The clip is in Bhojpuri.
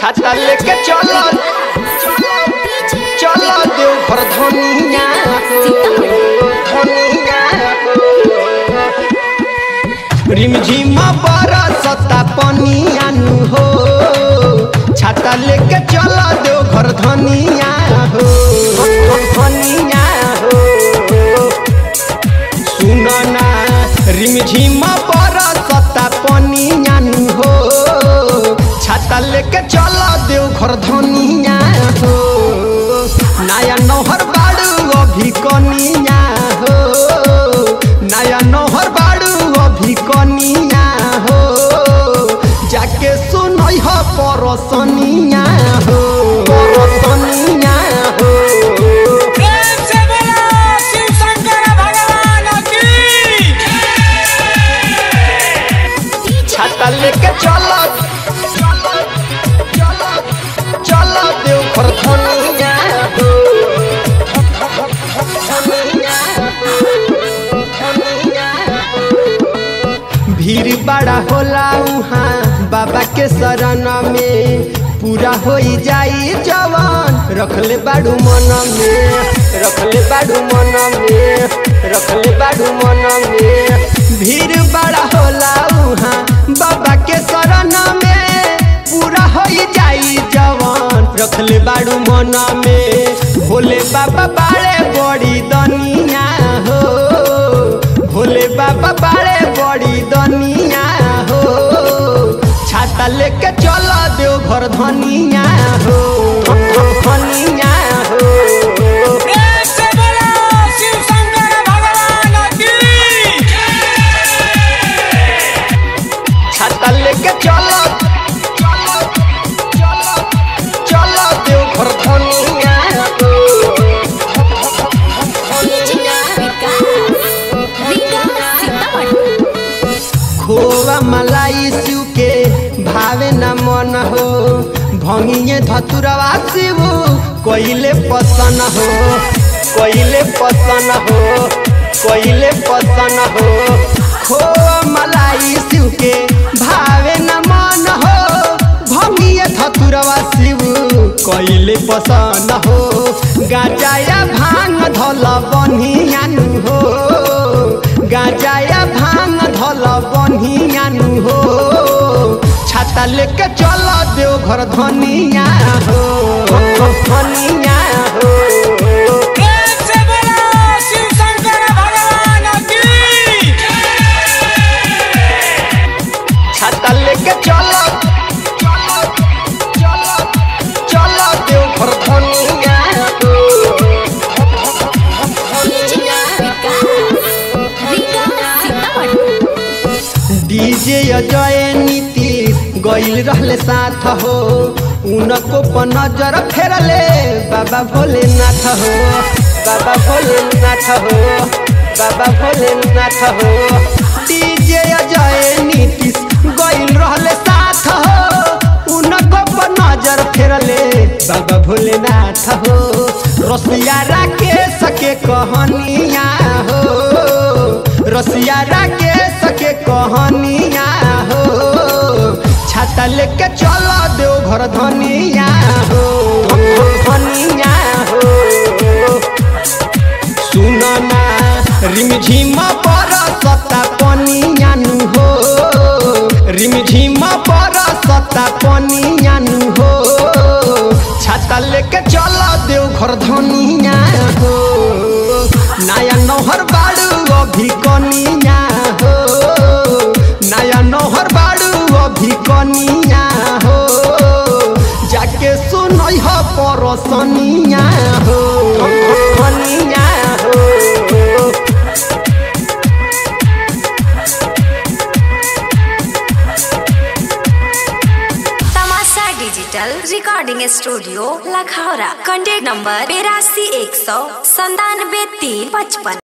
छाता लेके चलो चलो देवघर धनिया हो धनिया हो रिमझिम बरसता पनियानु हो छाता लेके चलो देवघर धनिया हो धनिया हो सुनना रिमझिम बरसता पनियानु हो छाता लेके चल देवघर धनिया हो नया नौहर बाड़ू अभी कनिया हो नया नौहर बाड़ू अभी कनिया हो जाके सुनई हो परसनिया हो परसनिया हो प्रेम से बोलो शिव शंकर भगवान की छाता लेके चलो चलो देवघर धनिया हो धनिया हो, धनिया हो। भीड़ बड़ा होला उहाँ बाबा के शरण में पूरा हो जाई जवान रखले बाड़ू मन में रखले बाड़ू मन में रखले बाड़ू मन में भीड़ बड़ा होला उहाँ बाबा के शरण में पूरा हो जाई जवान रखले बाड़ू मन में भोले बाबा बाड़े बड़ी दनिया हो भोले बाबा बाड़े बड़ी दनिया हो छाता लेके चल देव घर धनिया हो धनिया हो प्रेम से बोलो शिव शंकर भगवान की छाता लेके चल चल देव घर धनिया हो खोवा मलाई शिव के भावे न मन हो भंगिए धतुरवा शिव कोइले पसन हो कोइले पसन हो कोइले पसन हो खोवा मलाई शिव के भावे न मन हो भंगिए धतुरवा शिव कोइले पसन हो गाजाया भांग धल बनियानु हो गाजाया भांग धल बनियानु हो छाता लेके चल देव घर धनिया हो धनिया हो प्रेम से बोलो शिव शंकर भगवान की छाता लेके चल चल देव घर धनिया हो डीजे अजय नीतीश गइल रहले साथ हो उनको पर नजर फेरले बाबा भोलेनाथ हो बाबा भोलेनाथ हो बाबा भोलेनाथ हो डीजे अजय नीतीश गइल रहले साथ हो उनको पर नजर फेरले बाबा भोलेनाथ हो रसिया राकेश के कहनिया हो रसिया राकेश के कहनिया हो छाता लेके चल देव घर धनिया हो धनिया हो सुनना रिमझिम बरसता पनियानु हो रिमझिम बरसता पनियानु हो छाता लेके चल देव घर धनिया हो नया नौहर बाड़ू अभी कनिया हो नया नौहर बाड़ू अभी कनिया हो जाके सुनई हो परसनिया हो कनिया हो तमाशा digital recording studio Lakhaura contact number बेरासी एक सौ संतानवे तीन पचपन